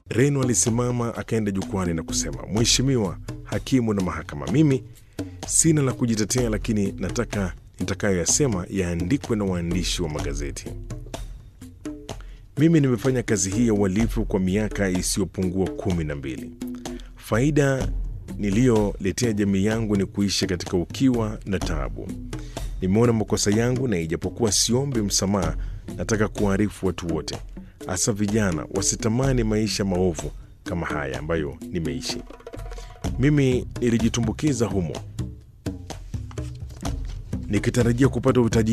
Reno alisimama akaenda jukwani na kusema, Mheshimiwa hakimu na mahakama, mimi sina la kujitetea, lakini nataka nitakayoyasema yaandikwe na waandishi wa magazeti. Mimi nimefanya kazi hii ya uhalifu kwa miaka isiyopungua kumi na mbili. Faida niliyoletea jamii yangu ni kuishi katika ukiwa na taabu. Nimeona makosa yangu, na ijapokuwa siombi msamaha, nataka kuwaarifu watu wote, hasa vijana, wasitamani maisha maovu kama haya ambayo nimeishi. Mimi nilijitumbukiza humo nikitarajia kupata utajiri